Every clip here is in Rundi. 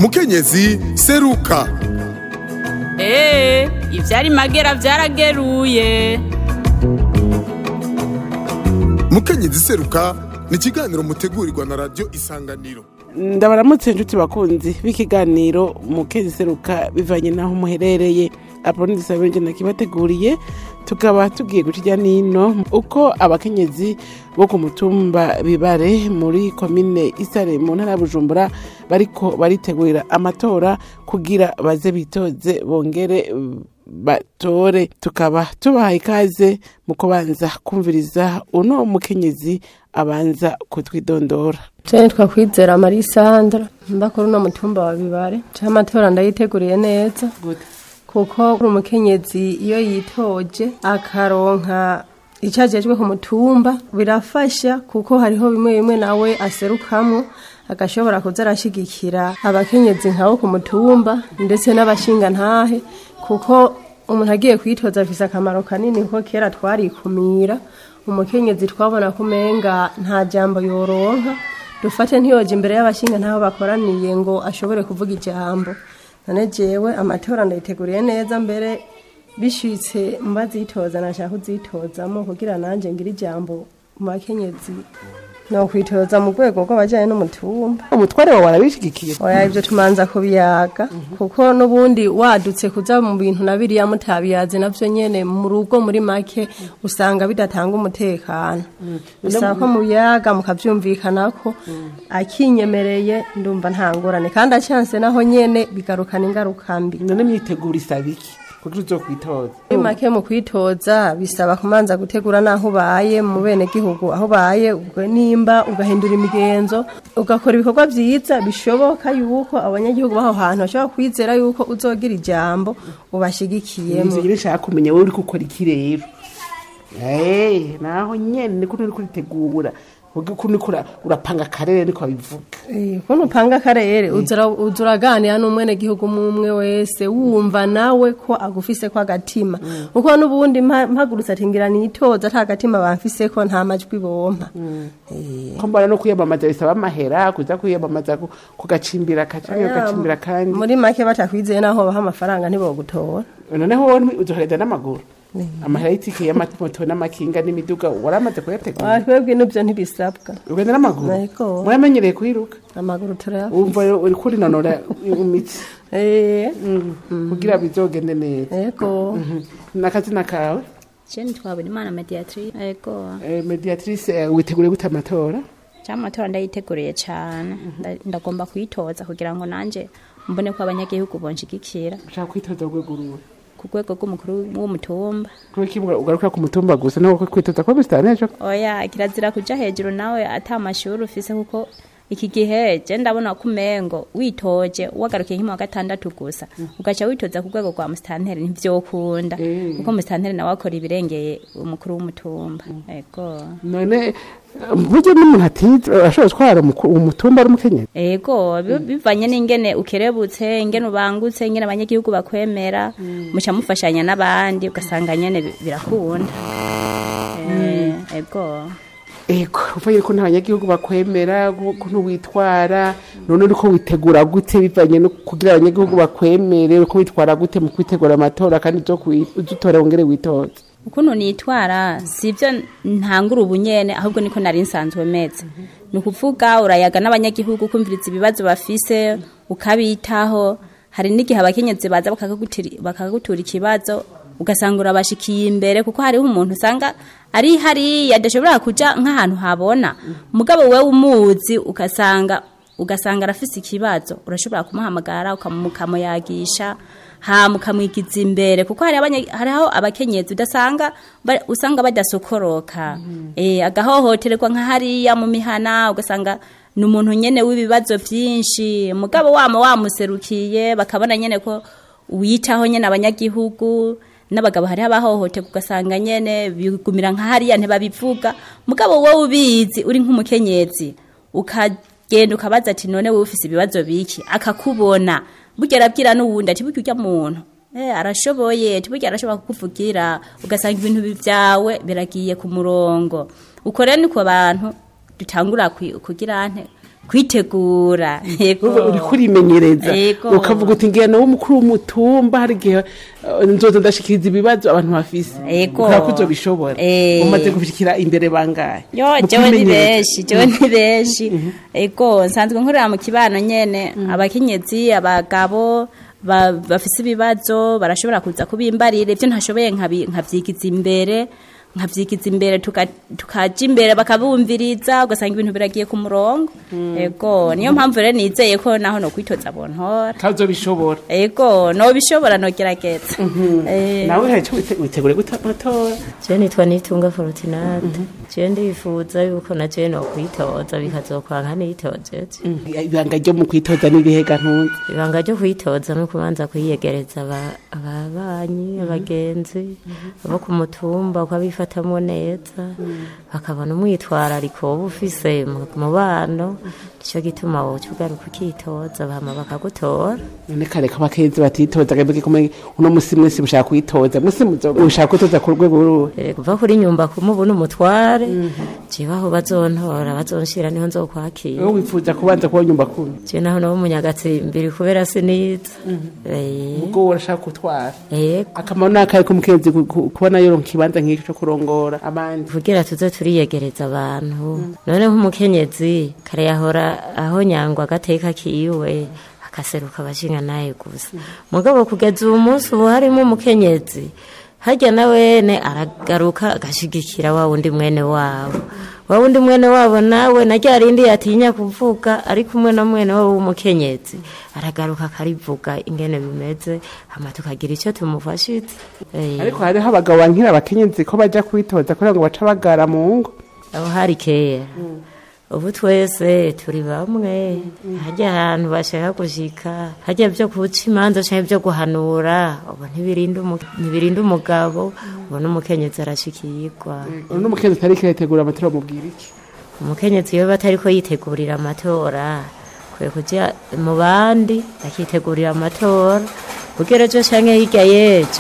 mukenyezi seruka eee ivyari magera vyarageruye mukenyezi seruka ni ikiganiro mutegurirwa na radiyo isanganiro ndabaramutse inshuti bakunzi b'ikiganiro mukezi seruka bivanye n'aho muherereye apoloni disabenje nakibateguriye tukaba tugiye guca ijya nino uko abakenyezi bo ku mutumba bibare muri komine isare mu ntara ya bujumbura bariko baritegurira amatora kugira baze bitoze bongere batore tukaba tubahaye ikaze mu kubanza kumviriza uno mukenyezi abanza kutwidondora Jane twakwizera Marie Sandra mbakora uno mutumba wa bibare c'amatora ndayiteguriye neza kuko uri umukenyezi iyo yitoje akaronka icyo ajejwe ku mutumba birafasha kuko hariho bimwe bimwe nawe aserukamo agashobora kuza arashigikira abakenyezi nkabo ku mutumba ndetse n'abashinga ntahe kuko umuntu agiye kwitoza afise akamaro kanini kuko kera twarikumira umukenyezi twabona ko umenga nta jambo yoronka dufate ntiyoje imbere y'abashinga ntaho bakoraniye ngo ashobore kuvuga ijambo none jewe amatora ndayiteguriye neza mbere bishitse mbazitoza nashaka kuzitozamo kugira nanje ngira ijambo mu bakenyezi no kwitoza mu rwego rw'abajyanye n'umutumba umutware wawe arabishigikiye oya ibyo tumanza kubiyaga kuko n'ubundi wadutse kuza mu bintu na biriya mutabiyaze navyo nyene mu rugo muri make usanga bidatanga umutekano bisaba ko mubiyaga mukavyumvikanako akinyemereye ndumva nta ngorane kandi acyanse naho nyene bigarukana ingaruka mbi none myitegura isaba iki kugira uzokwitoza muri make mu kwitoza bisaba kumanza gutegura n'aho ubaye mu bene gihugu aho ubaye ubwo nimba ugahindura imigenzo ugakora ibikorwa vyiza bishoboka yuko abanyagihugu b'aho hantu bashobora kwizera yuko uzogira ijambo ubashigikiyemo ivyo nyine nshaka kumenya wowe uriko ukora iki rero Eh, naho nyene niko uriko uritegura ukuntu uriko ura- urapanga akarere niko babivuga Eh, ukuntu upanga akarere uza uza uraganira n'umwene gihugu umwe wese wumva nawe ko agufise ko agatima kuko n'ubundi mpa- mpagurutse ati ngira nitoza ata gatima bamfise ko nta majwi bompa Eh, ko mbona no kwiyamamaza bisaba amahera kuza kwiyamamaza ku- kugacimbira kacanke ugacimbira kandi muri make batakwizeye naho baha amafaranga ntibogutora noneho wowe uzohereza n'amaguru amahera y'itike y'amamoto n'amakinga n'imiduga waramaze kuyategura Ah, twebwe n'ibyo ntibisabwa ugenda n'amaguru Yego. muramenyereye kwiruka amaguru turayafite wumva uri kurinonora imitsi Eh, kugira bizogende neza yego n'akazina kawe Jane twabona imana mediatrice ego Eh, mediatrice eh, witeguriye gute amatora cyamatora ndayiteguriye cyane Nda- ndagomba kuyitoza kugira ngo nanje mbone ko abanyagihugu bonshigikira ushaka kwitoza urwego ruwe ku rwego rw'umukuru w'umutumba kubera iki ugarukira ku mutumba gusa naho kwitoza kuba bisitani ejo oya kirazira kuja hejuru nawe ata amashuri ufise kuko iki gihe je ndabona ko umengo witoje wagarukiye nk'mu wa gatandatu gusa ugaca witoza ku rwego rwa musitanteri ntivyokunda Eh. kuko musitanteri nawe akora ibirengeye umukuru w'umutumba ego none eh, burya n'umuntu atize ashobora gutwara umuku- umutumba ari umukenyezi ego bi- bivanye n'ingene ukerebutse ingene ubangutse ingene abanyagihugu bakwemera muca mufashanya n'abandi ugasanga nyene bi- birakunda Eh, ego ego uvuye ko ntabanyagihugu bakwemera ukuntu witwara none uriko witegura gute bivanye no kugira abanyagihugu bakwemere uriko witwara gute mu kwitegura amatora kandi uzo kwi- uzutora wongere witoze ukuntu nitwara sivyo ntangura ubu nyene ahubwo niko nari nsanzwe meze ni ukuvuga urayaga n'abanyagihugu kumviriza ibibazo bafise ukabitaho hari n'igihe abakenyezi baza bakakagutiri- bakagutura ikibazo ugasanga urabashikiye imbere kuko hariho umuntu usanga ari hariya adashobora kuja nk'ahantu habona mugabo wewe umuzi ugasanga ugasanga arafise ikibazo urashobora kumuhamagara ukamuyagisha hama ukamwigiza imbere kuko hari abanye- hariho abakenyezi udasanga ba- usanga badasokoroka eh agahohoterwa nka hariya mu mihana ugasanga ni umuntu nyene w'ibibazo vyinshi mugabo wama wamuserukiye bakabona nyene ko witaho nyene abanyagihugu n'abagabo hariho abahohoterwa ugasanga nyene bigumira nka hariya ntibabivuga mugabo wowe ubizi uri nk'umukenyezi ukagenda ukabaza ati none wowe ufise ibibazo biki akakubona burya arabwira n'uwundi ati burya urya muntu Eh, arashoboye tiburya arashobora kukuvugira ugasanga ibintu byawe biragiye ku murongo uko rero niko abantu dutangura kwi- kugira nte kwitegura yego Uba uri kurimenyereza Yego. ukavuga uti ngira nawe umukuru w'umutumba hari igihe eh, nzoza ndashikiriza ibibazo abantu bafise Yego. ukaba ko uzobishobora Eh. umaze gushikira imbere bangahe yo Mu jewe ni kwimenyereza. benshi jewe ni benshi ego nsanzwe nkorera mu kibano nyene abakenyezi abagabo ba- bafise ibibazo barashobora kuza kubimbarira ivyo ntashoboye nkabi- nkavyigiza imbere nkavyigiza imbere tuka- tukaja imbere bakabumviriza ugasanga ibintu biragiye ku murongo ego niyo mpamvu rero nizeye ko naho no kwitoza bontora kandi uzobishobora ego nobishobora nogerageza Eh, nawe hari icyo wite- witegure gutatora jewe nitwa nitunga forutinate jewe ndifuza yuko na jewe nokwitoza bikazokwanka nitojeje ibanga ryo mu kwitoza n'ibihega ntunze ibanga ryo kwitoza no kubanza kwiyegereza aba- ababanyi abagenzi abo ku mutumba ukabifatamwo neza bakabona umwitwarariko woba ufise mu mubano nico gituma woca ugaruka ukitoza bama bakagutora none kare ko abakenzi batitoza kabike kumwe uno musi mwese mushaka kwitoza mwese mushaka kwitoza ku rwego ruhe Eh, kuva kuri nyumba kumubona umutware jewe aho bazontora bazonshira niho nzokwakira wowe wifuza kubanza kuba nyumba kumi je naho no munyagatsimbiri kubera siniza Eh, ubwo urashaka gutwara yego akamaro ni akahe k'umukenzi ku- ku- kubona yoronka ikibanza nk'icyo cyo kurongora abandi kugira tuze turiyegereza abantu none nk'umukenyezi kare yahora aho nyangwa agateka kiwe akaseruka abashinga naye gusa mugabo kugeza ubu munsi ubu harimo umukenyezi harya na wene aragaruka agashigikira wa wundi mwene wabo wa wundi mwene wabo nawe na rya rindi yatinya kuvuga ari kumwe na mwene wabo w'umukenyezi aragaruka akarivuga ingene bimeze hama tukagira icyo tumufashitse Eh. ariko hariho abagabo bankira abakenyezi ko bajya kwitoza kugira ngo bace bagara mu ngo aho hari kera ubu twese turi bamwe hajya ahantu bashaka gushika hajya byo guca imanza cyangwa byo guhanura ubu ntibirinda umu- ntibirinda umugabo ubu n'umukenyezi arashikirwa uno mukenzi atari kiretegura amatora mubwira iki umukenyezi iyo batari ko yitegurira amatora kwiye kujya mu bandi akitegurira amatora kugira ejo cyangwa hirya y'ejo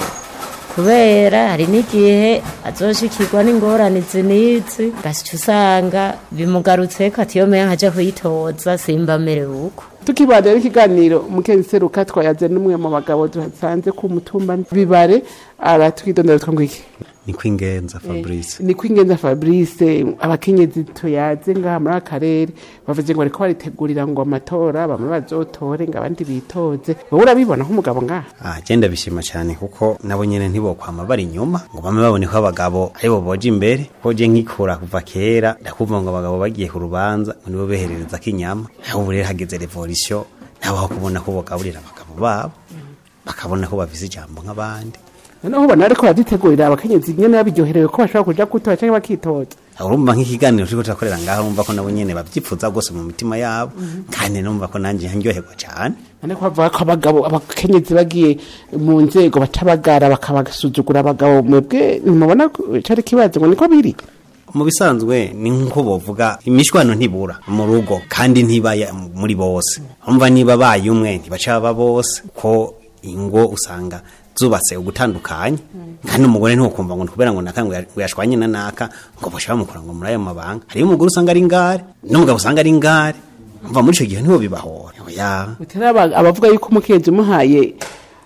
kubera hari n'igihe azoshikirwa n'ingorane izi n'izi gasica usanga bimugarutseko ati iyo meya nkaja kuyitoza simba amerewe uko tukibanda rero ikiganiro umukenzi seruka twayaze n'umwe mu bagabo dusanze ku mutumba bibare aratwidondera twngo iki ni kwingenza fabrice ni kwingenza fabrice abakenyezi tuyaze ngaha muri aka karere bavuze ngo bariko baritegurira ngo amatora bamwe bazotore ngo abandi bitoze wowe urabibona nk'umugabo ngaha ah genda bishima cyane kuko nabo nyene ntibokwama bari inyuma ngo bame babone ko abagabo aribo boje imbere ko je nkikura kuva kera ndakumva ngo abagabo bagiye ku rubanza ngo nibo beherereza k'inyama aho ubu rero hageze revolution nabo aho kubona ko bogaburira abagabo babo bakabona ko bafise ijambo nk'abandi noneho ubona ariko baradutegurira abakenyezi nyene babiryoherewe ko bashobora kuja gutora cyangwa bakitoza urumva nk'ikiganiro turiko turakorera ngaho urumva ko nabo nyene bavyipfuza rwose mu mitima yabo kandi numva ko nanje nryoherwa cane none ko bavuga ko abagabo abakenyezi bagiye mu nzego baca bagara bakabasuzugura abagabo mwebwe ntimubona ko cari kibazo ngo niko biri mu bisanzwe ni nko bovuga imishwano ntibura mu rugo kandi ntibaya muri bose umva niba baye umwe ntibaca baba bose ko ingo usanga zubatse ugutandukanye kandi umugore ntukumva ngo kubera ngo naka ngo ya- ngo yashwanye na naka ngo bashaka bamukora ngo muri ayo mabanga hariyo umugore usanga ari ngare n'umugabo usanga ari ngare umva muri ico gihe niho bibahora oya Utari aba- abavuga yuko umukenyezi umuhaye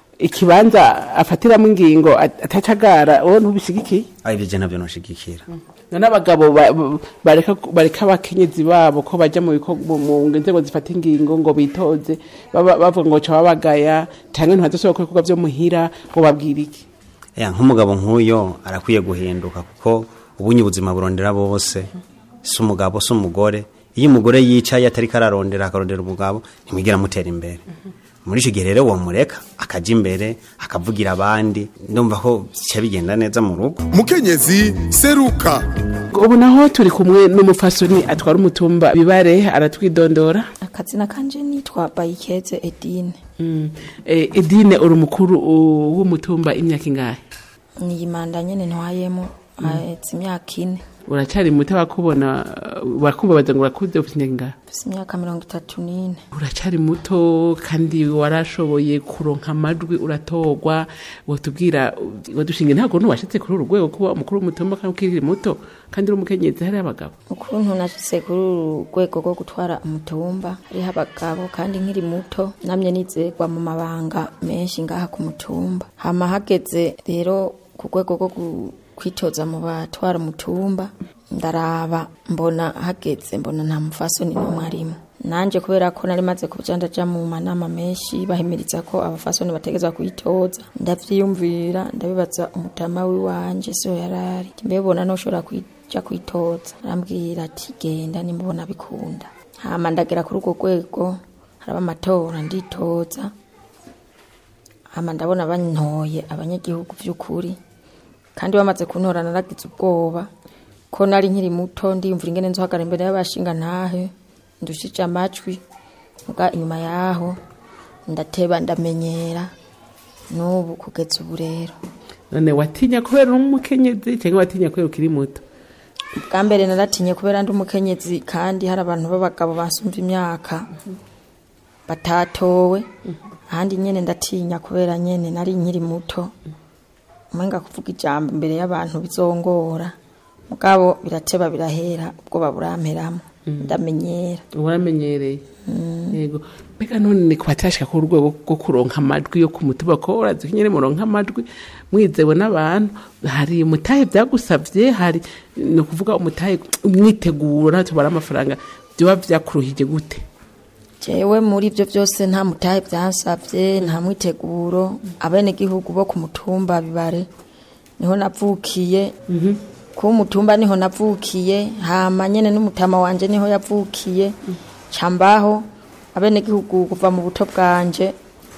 ikibanza afatiramo ingingo at- atacagara wowe ntubishigikiye ari ibyo je ntabyo noshigikira none abagabo ba- ba- bareka bareka abakenyezi babo ko bajya mu biko- mu- mu nzego zifata ingingo ngo bitoze baba- bavuga ngo ca babagaya cyangwa ntibadashobora gukora ibikorwa vyo muhira ngo babwire iki ya nk'umugabo nk'uyo arakwiye guhinduka kuko ubunye ubuzima burondera bose si umugabo si umugore iyo umugore yicaye atari kararondera akarondera umugabo ntimwigira amutera imbere muri icyo gihe rero wamureka akajya imbere akavugira abandi ndumva ko bica bigenda neza mu rugo mukenyezi seruka ubu naho turi kumwe n'umufasoni atwara umutumba bibare aratwidondora akazina kanje nitwa bayikeze edine Mm. Eh, edine uri umukuru uh, w'umutumba imyaka ingahe niyi manda nyene ntwayemo ahetse imyaka ine uracari muto bakubona bakubabaza ngo urakuze ufite imyaka ingahe mfise imyaka mirongo itatu n'ine uracari muto kandi warashoboye kuronka amajwi uratorwa wotubwira wadushinga ntabwo ntiwashitse kuri uru rwego kuba umukuru w'umutumba kandi ukiri muto kandi uri umukenyezi hariho abagabo ukuntu nashitse kuri uru rwego rwo gutwara umutumba hariho abagabo kandi nkiri muto namye nizerwa mu mabanga menshi ngaha ku mutumba hama hageze rero ku rwego rwo gu- kwitoza mu batwara umutumba ndaraba mbona hageze mbona nta mufasoni n'umwe arimo nanje kubera ko nari maze kuja ndaja mu manama menshi bahimiriza ko abafasoni bategezwa kuyitoza ndavyiyumvira ndabibaza umutama wiwanje so yarari mbebona noshobora kuja kwitoza arambwira ati genda nimubona bikunda hama ndagera kuri urwo rwego haraba amatora nditoza hama ndabona bantoye abanyagihugu vy'ukuri kandi bamaze kuntora naragize ubwoba ko nari nkiri muto ndiyumvira ingene nzohagara imbere y'abashinga ntahe ndushije amajwi muga inyuma yaho ndateba ndamenyera n'ubu kugeza ubu rero none watinya kubera uri umukenyezi cyangwa watinya kubera ukiri muto bwa mbere naratinye kubera ndi umukenyezi kandi hari abantu b'abagabo basumva imyaka batatowe ahandi nyene ndatinya kubera nyene nari nkiri muto umenga kuvuga ijambo imbere y'abantu bizongora mugabo birateba birahera ubwoba buramperamo ndamenyera waramenyereye yego mbega none ni kubatashika ku rwego rwo kuronka amajwi yo ku mutuba ko urazi ko nyine muronka amajwi mwizewe n'abantu hari umutahe byagusabye hari ni ukuvuga umutahe umwiteguro natwe tubara amafaranga byoba byakuruhije gute jewe muri ibyo byose nta mutahe byansabye nta mwiteguro abenegihugu bo ku mutumba bibare niho navukiye kuba umutumba niho navukiye hama nyene n'umutama wanje niho yavukiye cambaho abenegihugu kuva mu buto bwanje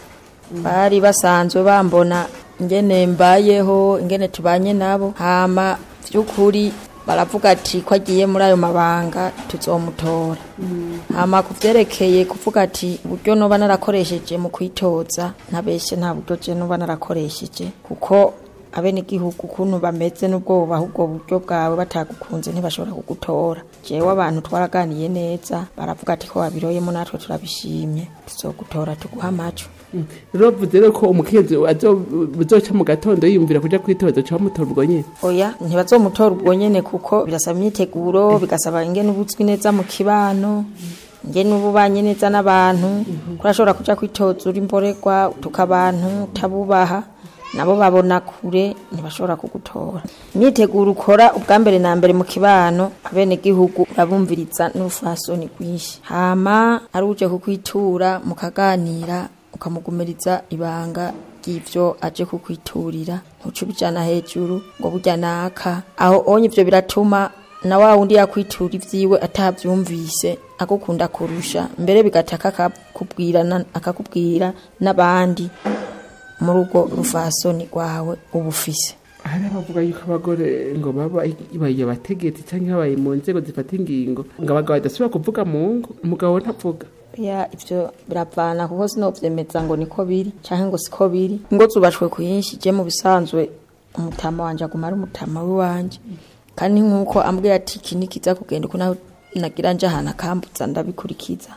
bari basanzwe bambona ingene mbayeho ingene tubanye nabo hama vy'ukuri baravuga ati ko agiye muri ayo mabanga tuzomutora hama ku vyerekeye kuvuga ati uburyo noba narakoresheje mu kwitoza ntabeshe nta buryo je noba narakoresheje kuko abenegihugu ukuntu bameze n'ubwoba ahubwo buryo bwawe batagukunze ntibashobora kugutora jewe abantu twaraganiye neza baravuga ati ko wabiroyemo natwe turabishimye tuzogutora tuguha amajwi rero vuze rero ko umukenyezi azo- uzoca mu gatondo yiyumvira kuja kwitoza uca bamutora ubwo nyine oya ntibazomutora ubwo nyene kuko birasaba imyiteguro bigasaba ingene ubuzwi neza mu kibano ingene uba ubanye neza n'abantu kurashobora kuja kwitoza uri mborerwa utuka abantu utabubaha nabo babona kure ntibashobora kugutora imyiteguro ukora ubwa mbere na mbere mu kibano abenegihugu urabumviriza n'urufasoni rwinshi hama ari uje kukwitura mukaganira ukamugumiriza ibanga ry'ivyo aje kukwiturira ntuce ubijana hejuru ngo burya naka aho onye ivyo biratuma na wa wundi yakwitura ivyiwe atavyumvise agukunda kurusha mbere bigataka akakubwira na- akakubwira n'abandi muri urwo rufasoni rwawe uba ufise hari abavuga yuko abagore ngo baba babaye abategetsi cyangwa babaye mu nzego zifata ingingo ngo abagabo badasubira kuvuga mu ngo umugabo ntavuga ya ivyo biravana kuko sinovyemeza ngo niko biri canke ngo siko biri ingo zubashwe kuyinshi je mu bisanzwe umutama wanje aguma ari umutama wiwanje kandi nk'uko ambwira ati iki nikiza kugenda uko nawe nagira nje ahantu akambuza ndabikurikiza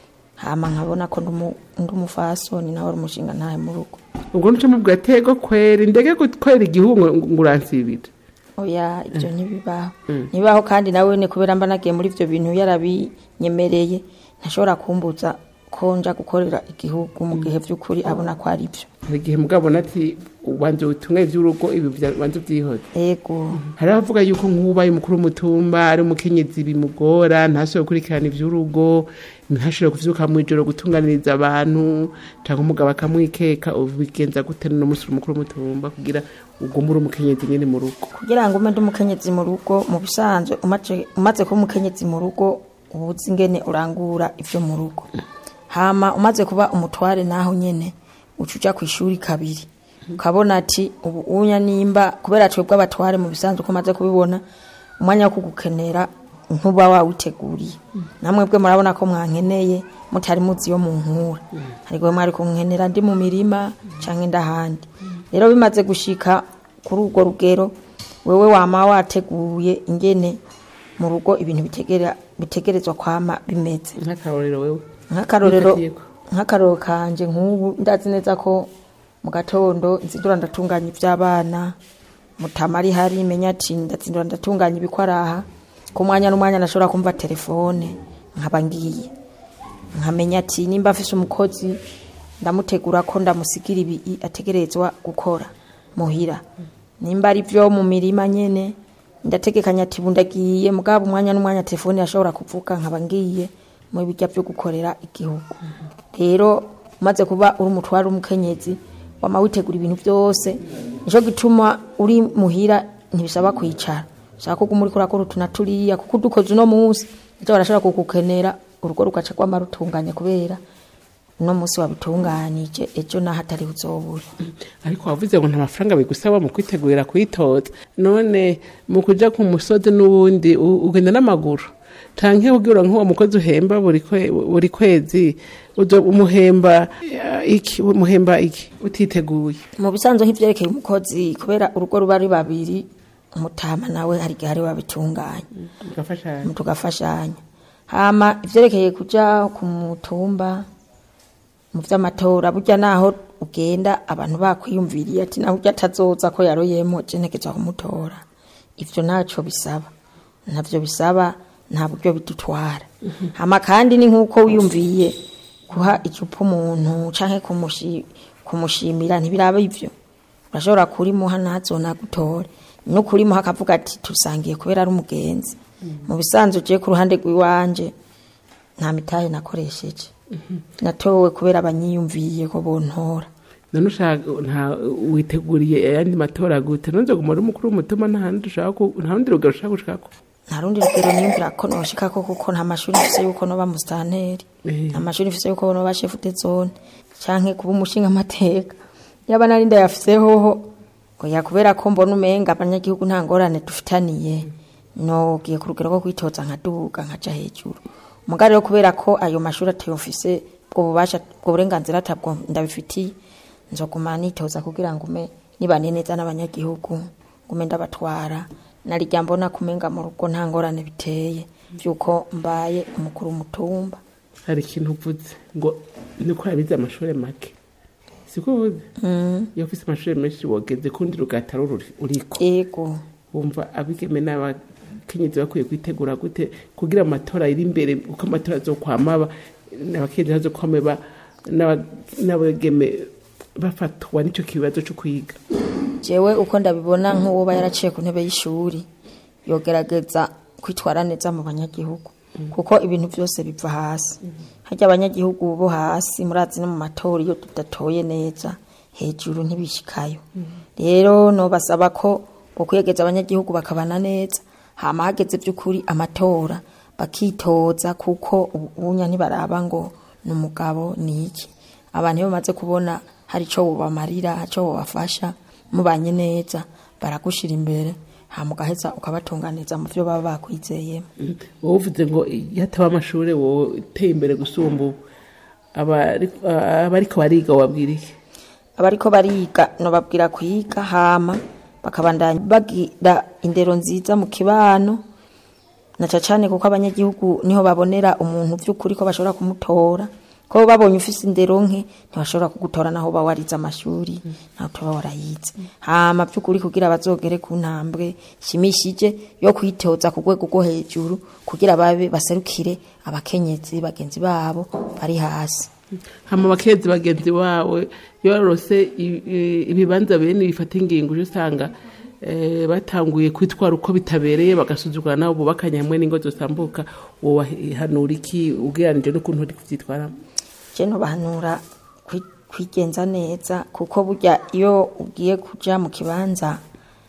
hama nkabona ko ndi umu- ndi umufasoni nawe ari umushinga ntahe mu rugo ubwo nuca mubwira tego kwera indege gutwera igihugu ngo ngo uransibira oya ibyo ntibibaho ntibibaho kandi nawe ni kubera mba nagiye muri ibyo bintu yarabinyemereye ntashobora kumbuza ko nja gukorera igihugu mu gihe by'ukuri abona ko ari byo hari igihe mugabo ati ubanza ubutumwa iby'urugo ibi banza ubyihoze yego hari abavuga yuko nk'ubaye umukuru w'umutumba ari umukenyezi bimugora ntashobore gukurikirana iby'urugo ntashobore kuvyuka mu ijoro gutunganiriza abantu cyangwa umugabo akamwikeka ubigenza gute no munsi uri umukuru w'umutumba kugira ugume uri umukenyezi nyine mu rugo kugira ngo ume ndi umukenyezi mu rugo mu bisanzwe umaze- umaze kuba umukenyezi mu rugo uba uzi ingene urangura ibyo mu rugo hama umaze kuba umutware naho nyene uca uja ku ishuri kabiri ukabona ati ubu unya nimba kubera twebwe abatware mu bisanzwe ko umaze kubibona umwanya wo kugukenera ntuba wawiteguriye namwebwe murabona ko mwankeneye mutari muzi iyo munkura ariko mwari kunkenera ndi mu mirima canke ndahandi rero bimaze gushika kuri urwo rugero wewe wama wateguye ingene mu rugo ibintu bitegera bitegerezwa kwama bimeze nk'akarorero wewe nk'akarorero Bifatiyeko. nk'akarorero kanje nk'ubu ndazi neza ko mu gatondo nzindura ndatunganya iby'abana mutama ari hari menya ati ndatsindura ndatunganya ibikwaraha ku mwanya n'umwanya nashobora kumva telefone nkaba ngiye nkamenya ati nimba afise umukozi ndamutegura ko ndamusigira ibi ategerezwa gukora muhira nimba ari byo mu mirima nyene ndategekanya ati ubu ndagiye mugabo umwanya n'umwanya telefone yashobora kuvuga nkaba ngiye mu bijya byo gukorera igihugu rero umaze kuba uri umutware w'umukenyezi wama witegura ibintu byose nico gituma uri muhira ntibisaba kwicara ushaka ko uguma uriko urakora utu na turiya kuko udukoze uno munsi ejo barashobora kugukenera urugo rugaca rwama rutunganye kubera uno munsi wabitunganije ejo naho atari uzobura ariko wavuze ngo nta mafaranga bigusaba mu kwitegurira kuyitoza none mu kuja ku musozi n'ubundi u- ugenda n'amaguru canke ubwira nk'uwo mukozi uhemba buri kwe- buri kwezi uzo umuhemba eh, iki umuhemba iki utiteguye mu bisanzwe nk'ivyerekeye umukozi kubera urugo ruba ari babiri umutama nawe hari igihe ari babitunganya mugafashanya tugafashanya hama ivyerekeye kuja ku mutumba mu vy'amatora burya naho ugenda abantu bakwiyumviriye ati naho urya atazoza ko yaroyemo je ntegeza kumutora ivyo ntaco bisaba ntavyo bisaba nta buryo bidutwara hama kandi ni nk'uko wiyumviye guha icupa umuntu canke kumushi- kumushimira ntibiraba ivyo urashobora kurimuha ntazona gutore no kurimuha akavuga ati tusangiye kubera ari umugenzi mu bisanzwe ugiye ku ruhande rw'iwanje nta mitahe nakoresheje natowe kubera abanyiyumviye ko bontora none ushaka nta witeguriye ayandi matora gute nonze guma uri umukuru w'umutima nta handi ushaka ku- nta rundi rugero ushaka gushikako nta rundi rugero niyumvira ko noshikako kuko nta mashuri mfise yuko noba musitanteri Eh. nta mashuri mfise yuko noba shefu de zone canke kuba umushinga amateka yaba nari ndayafise hoho oya kubera ko mbona umenga abanyagihugu nta ngorane dufitaniye nogiye ku rugero rwo kwitoza nkaduga nkaja hejuru muga rero kubera ko ayo mashuri atayofise ubwo bubasha ubwo burenganzira atabwo ndabifitiye nzoguma nitoza kugira ngo ume nibane neza n'abanyagihugu ngume ndabatwara narijya mbona kumenga mu rugo nta ngorane biteye byuko mbaye umukuru w'umutumba hari ikintu uvuze ngo niko yabize amashuri make siko uvuze iyo ufise amashuri menshi wogeze kundi rugataro ruri- uriko ego wumva abigeme n'abakenyezi bakwiye kwitegura gute kugira amatora ari imbere uko amatora azokwamaba n'abakenyezi bazokwame ba- n'aba- n'abageme bafatwa n'ico kibazo co kwiga jewe uko ndabibona nk'uwoba yaraciye ku ntebe y'ishuri yogerageza kwitwara neza mu banyagihugu kuko ibintu byose biva hasi harya abanyagihugu bo hasi murazi no mu matora iyo tudatoye neza hejuru ntibishikayo rero nobasaba ko bokwiyegeza abanyagihugu bakabana neza hama hageze by'ukuri amatora bakitoza kuko ubunya ntibaraba ngo ni umugabo ni iki abantu iyo bamaze kubona hari icyo bubamarira icyo bubafasha mubanye neza baragushira imbere hama ugaheza ukabatunganiza mu byo baba bakwizeyemo wowe uvuze ngo iyo ataba amashuri wowe uteye imbere gusumba ubu abari- abariko bariga wabwira iki abariko bariga nobabwira kwiga hama bakabandanya bagira indero nziza mu kibano na cane kuko abanyagihugu niho babonera umuntu by'ukuri ko bashobora kumutora ko babonye ufise indero nke ntibashobora kugutora naho uba warize amashuri naho tuba warayize hama by'ukuri kugira bazogere ku ntambwe shimishije yo kwitoza ku rwego rwo hejuru kugira babe baserukire abakenyezi bagenzi babo bari hasi hama abakenyezi bagenzi bawe iyo barose i- i- ibibanza bene bifata ingingo uje usanga eh, batanguye kwitwara uko bitabereye bagasuzugura nabo bubakanye hamwe n'ingo zosambuka wowahanura iki ugereranije n'ukuntu uri kuvyitwaramo je ntubahanura kwi- kwigenza neza kuko burya iyo ugiye kuja mu kibanza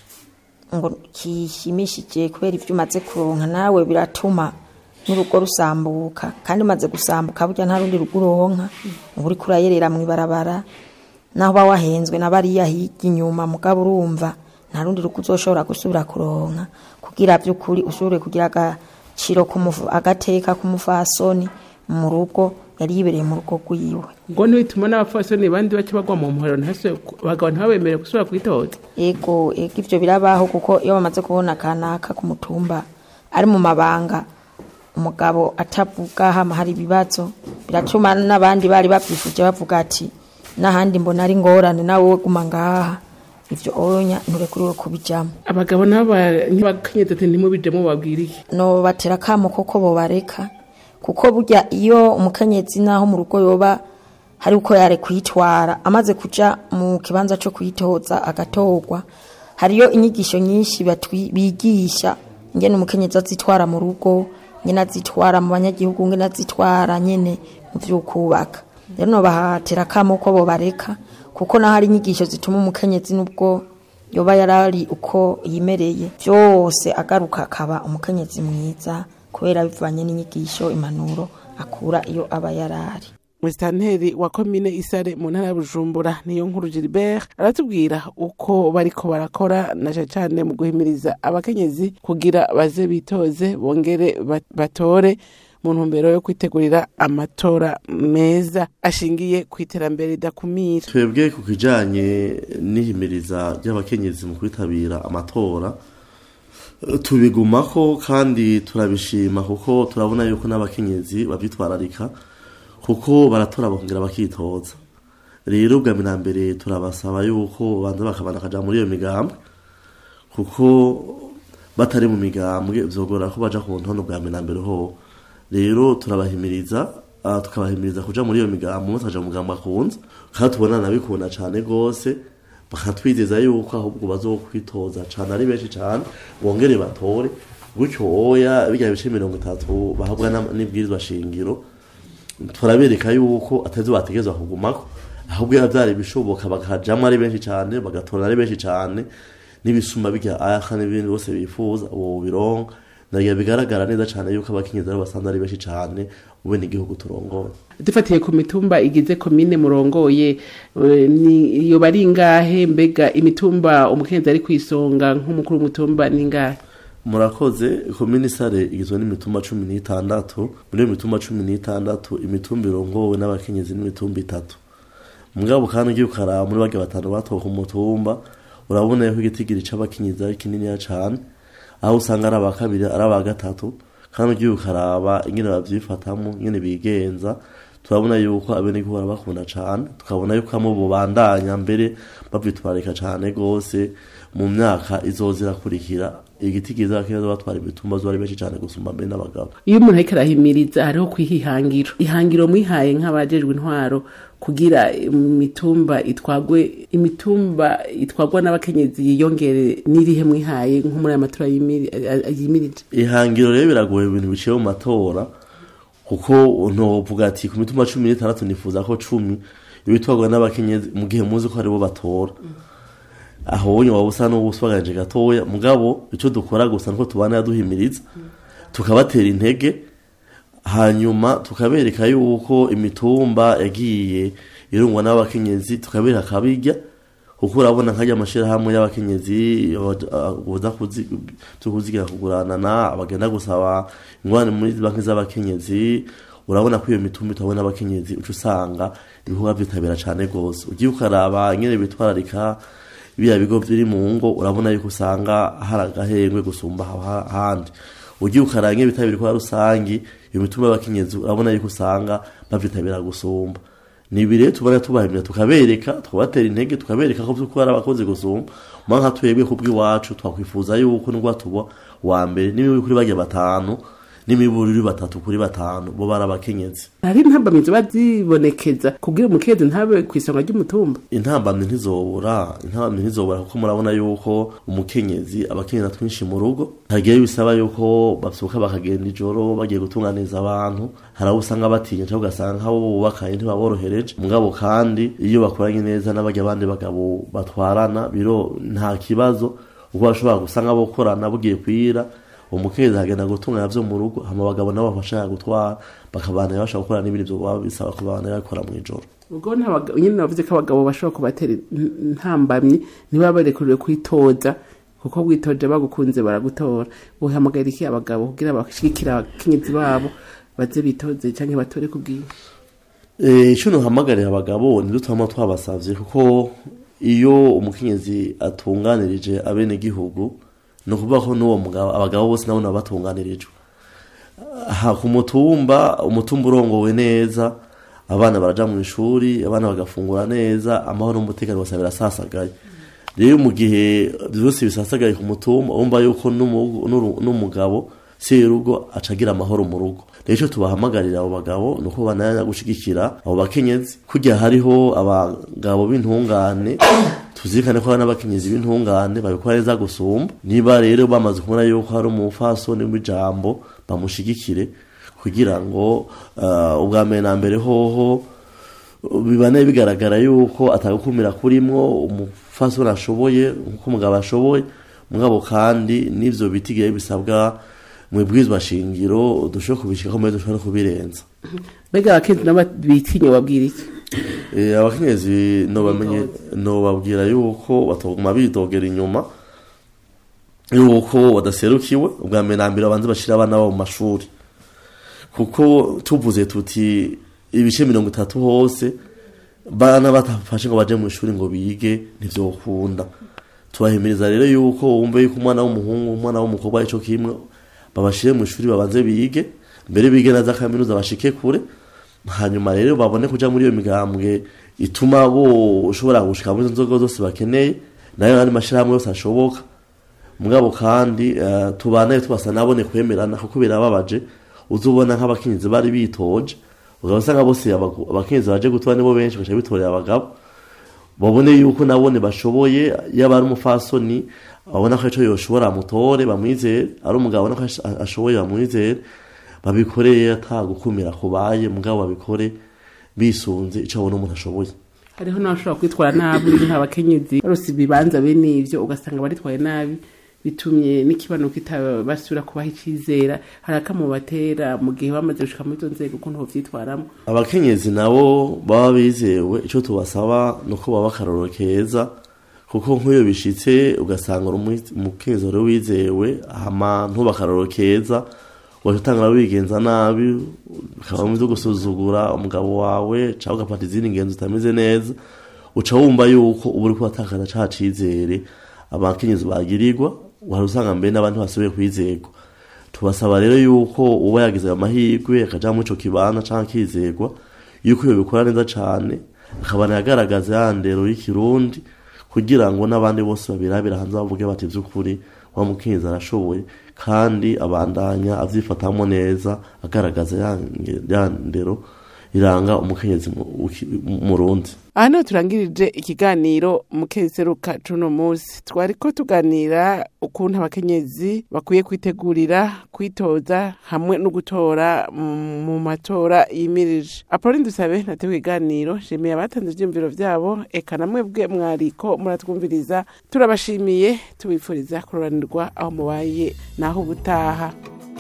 ngo kishimishije kubera ibyo umaze kuronka nawe biratuma n'urugo rusambuka kandi umaze gusambuka burya nta rundi rugo uronka uba uriko urayerera mu ibarabara naho uba wahenzwe na bariya hirya inyuma mugabo urumva nta rundi rugo uzoshobora gusubira kuronka kugira by'ukuri ushobore kugira agaciro k'umufu- agateka k'umufasoni mu rugo yari yibereye mu rugo rwiwe ngo ntibituma n'abapfasoni bandi baca bagwa mu muhoro ntihasubire ku- abagabo ntibabemere gusubira kwitoza ego ego ivyo birabaho kuko iyo bamaze kubona kanaka ku mutumba ari mu mabanga umugabo atavuga hama hari ibibazo biratuma n'abandi bari bavyifuje bavuga ati n'ahandi mbona ari ngorane nawe wowe guma ngaha ivyo onya nturekuriwe kubijamwo abagabo nabo ntibakenyezi ati ntimubijemo babwira iki no batera kamo koko bobareka kuko burya iyo umukenyezi naho mu rugo yoba hari uko yare kwitwara amaze kuja mu kibanza cyo kwitoza agatorwa hariyo inyigisho nyinshi batwi- bigisha ingene umukenyezi azitwara mu rugo ingene azitwara mu banyagihugu ingene azitwara nyene mu vy'ukubaka rero no bahatera kamo ko bobareka kuko naho hari inyigisho zituma umukenyezi nubwo yoba yarari uko yimereye byose agaruka akaba umukenyezi mwiza kubera bivanye n'inyigisho impanuro akura iyo aba yarari musitanteri wa komine isare mu ntara ya bujumbura niyo nkuru gilbert aratubwira uko bariko barakora na cane cane mu guhimiriza abakenyezi kugira baze bitoze bongere bat- batore mu ntumbero yo kwitegurira amatora meza ashingiye ku iterambere ridakumira twebwe ku kijanye n'ihimiriza ry'abakenyezi mu kwitabira amatora eh, tubigumako kandi turabishima kuko turabona yuko n'abakenyezi bavyitwararika kuko baratora bakongera bakitoza rero ubwa mbere na mbere turabasaba yuko banza bakabana kaja muri iyo migambwe kuko batari mu migambwe vyogora ko baja ku ntono bwa mbere na mbere ho rero turabahimiriza ah, tukabahimiriza kuja muri iyo migambwe umwe akaja mu mugambwe akunze kandi tubona nabikunda cane gose bakatwizeza yuko ahubwo bazokwitoza cane ari benshi cane bongere batore gutyo oya birya bice mirongo itatu bahabwa na- n'ibwirizwa shingiro turabereka yuko atari bategezwa kugumako ahubwo iyo byari bishoboka bakajamwo ari benshi cyane bagatora ari benshi cyane n'ibisuma bijya aka n'ibindi bose bifuza ubu bironka nagiye bigaragara neza cyane yuko abakenyezi ari basanzwe ari benshi cyane mu bene igihugu turongoye dufatiye ku mitumba igize komine murongoye eh, ni yoba ari ingahe mbega imitumba umukenyezi ari ku isonga nk'umukuru w'umutumba ni ingahe murakoze komini sare igizwe n'imitumba cumi n'itandatu muri iyo mitumba cumi n'itandatu imitumba irongowe n'abakenyezi n'imitumba itatu mugabo kandi ugiye ukaraba muri barya batanu batowe ku mutumba urabona yuko igitigiri c'abakenyezi ari kininiya cane aho usanga ari aba kabiri ari aba gatatu kandi ugiye ukaraba ingene bavyifatamwo ingene bigenza turabona yuko abenegihugu barabakunda cane tukabona yuko hamwe bubandanya mbere bavyitwarika cane gose mu myaka izoza irakurikira igiti kiza abakenyezi batwara imitumba zo ari benshi cane gusumba mbere n'abagabo iyo umuntu ariko arahimiriza hariho kwiha ihangiro ihangiro mwihaye nk'abajejwe intwaro kugira imitumba itwagwe imitumba itwagwa n'abakenyezi yiyongere n'irihe mwihaye nko muri aya matora yimiri- a- a- yimirije ihangiro rero biragoye ibintu biciye mu matora kuko ntovuga ati ku mitumba cumi n'itandatu nifuza ko cumi ibitwarwa n'abakenyezi mu gihe muzi ko aribo batora aho wonye waba usa n'ubuswaganje gatoya mugabo icyo dukora gusa nuko tubana duhimiriza tukabatera intege hanyuma tukabereka yuko imitumba yagiye irungwa n'abakenyezi tukabereka akabirya kuko urabona nkajya amashyirahamwe y'abakenyezi buza kuzigira kuguranana abagenda gusaba ingwani muri banki z'abakenyezi urabona ko iyo mitumba itabona abakenyezi uca usanga ibikorwa byitabira cyane rwose ugiye ukaraba nyine bitwararika biriya bigo biri mu ngo urabona yuko usanga hari agahengwe gusumba ahandi ugiye ukaraba nyine bitabira ibikorwa rusangi iyo mitumba y'abakenyezi urabona yuko usanga babyitabira gusumba ni ibire tubona tubahimira tukabereka tukabatera intege tukabereka ko by'ukuri ari abakozi gusumba mwa nka twebwe ku bw'iwacu twakwifuza yuko nubwo tuba wa mbere n'imibu kuri bajya batanu n'imiburire batatu kuri batanu bo bari abakenyezi hari intambamizi ziba zibonekeza kugira umukenyezi ntabe ku isonga ry'umutumba intambamyi ntizobura intambamyi ntizobura kuko murabona yuko umukenyezi abakenyezi twinshi mu rugo hagiye bisaba yuko bavyuka bakagenda ijoro bagiye gutunganiza abantu hari abo usanga batinya cyangwa ugasanga nk'abo bubakanye ntibaborohereje mugabo kandi iyo bakoranye neza n'abajya abandi bagabo batwarana biro nta kibazo ubwo bashobora gusanga bokorana bugiye kwira umukenyezi agenda gutunganya vyo mu rugo hama abagabo nabo bafasha gutwara bakabana bashaka gukora n'ibindi vyo baba bisaba kubana bakora mu ijoro ubwo nyine bavuze ko abagabo bashobora kubatera intambamyi niba barekuriwe kwitoza kuko witoje bagukunze baragutora uhamagara iki abagabo kugira bashigikira abakenyezi babo baze bitoze cyangwa batore kubwiye Eh, ico nohamagarira abagabo nivyo twama twabasavye kuko iyo umukenyezi atunganirije abene gihugu ni ukuvuga ko n'uwo mugabo abagabo bose nabo nabo batunganirijwe aha ku mutumba umutumba urongowe neza abana baraja mu ishuri abana bagafungura neza amahoro n'umutekano bose birasasagaye rero mu gihe byose bisasagaye ku mutumba urumva yuko n'umu- n'uru- n'umugabo serugo acagira amahoro mu rugo rero icyo tubahamagarira abo bagabo ni uko bananya gushigikira abo bakenyezi kujya hariho abagabo b'intungane tuzirikane ko hari n'abakenyezi b'intungane babikora neza gusumba niba rero bamaze kubona yuko hari umufasoni w'ijambo bamushigikire kugira ngo uh, ubwa mbere na mbere hoho bibane bigaragara yuko atagukumira kurimwo umufasoni ashoboye nkuko umugabo ashoboye mugabo kandi n'ivyo bitigiye bisabwa mu ibwirizwa shingiro dushobora kubishika ko dushobora no kubirenza mbega abakenzi nabo bitinya babwira iki Eh, abakenyezi nobamenye nobabwira yuko batoguma bidogera inyuma yuko badaserukiwe ubwa mbere na mbere babanze bashira abana babo mu mashuri kuko tuvuze tuti ibice mirongo itatu hose bana batafashe ngo baje mu ishuri ngo bige ntivyokunda tubahimiriza rero yuko wumve yuko umwana w'umuhungu umwana w'umukobwa ico kimwe babashire mu ishuri babanze bige mbere bige na za kaminuza bashike kure hanyuma rero babone kuja muri iyo migambwe ituma bo ushobora gushika muri izo nzoga zose bakeneye nayo n'andi mashirahamwe yose ashoboka mugabo kandi uh, tubanaye tubasa nabone kwemerana kuko birababaje uzubona nk'abakenyezi bari bitoje ugasanga bose abagu- abakenyezi baje gutora nibo benshi baca bitorera abagabo babone yuko nabone bashoboye yaba ari umufasoni babona ko ico yoshobora amutore bamwizere ari umugabo abona ko ash- ashoboye bamwizere babikoreye ata gukumira kubaye mugabo babikore bisunze ico abona umuntu ashoboye hariho n'abashobora kwitwara nabi nk'abakenyezi barose ibibanza bene ivyo ugasanga baritwaye nabi bitumye n'ikibano kitabasubira kubaha icizera hari akamubatera mu gihe bamaze gushika muri izo nzego ukuntu bovyitwaramo abakenyezi nabo baba bizewe icyo tubasaba ni uko baba akarorero keza kuko nk'iyo bishitse ugasanga uri umu- umukenyezi wari wizewe hama ntuba akarorero keza waje utangura wigenza nabi ukaba byo gusuzugura umugabo wawe cyangwa ugafata izindi ngenzi utameze neza uca wumva yuko uba uri kubatakaza ca cizere abakenyezi bagirirwa wari usanga mbere n'abandi basubiye kwizerwa tubasaba rero yuko uba yagize ayo mahirwe akaja muri ico kibanza canke akizerwa yuko iyo bikora neza cane akabana yagaragaza ya ndero y'ikirundi kugira ngo n'abandi bose babirabira hanze bavuge bati vy'ukuri wa mukenyezi arashoboye kandi abandanya avyifatamo neza agaragaza ya nge- ya ndero iranga umukenyezi mu- uki- mu- murundi aha niho turangirije ikiganiro mukeseruka cuno munsi twariko tuganira ukuntu abakenyezi bakwiye kwitegurira kwitoza hamwe no gutora mu- mu matora yimirije apolline dusabe natewe ikiganiro shimiye abatanze ivyiyumviro vyabo eka namwe bwe mwariko muratwumviriza turabashimiye tubifuriza kuroranirwa aho mubaye naho ubutaha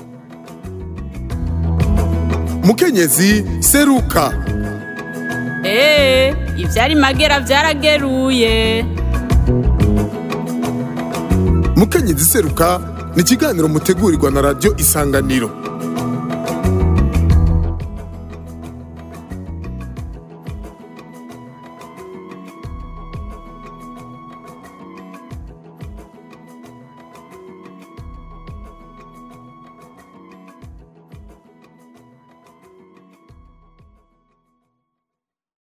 mukenyezi seruka Ee, ivyari magera vyarageruye. mukenyezi seruka ni ikiganiro mutegurirwa na radiyo isanganiro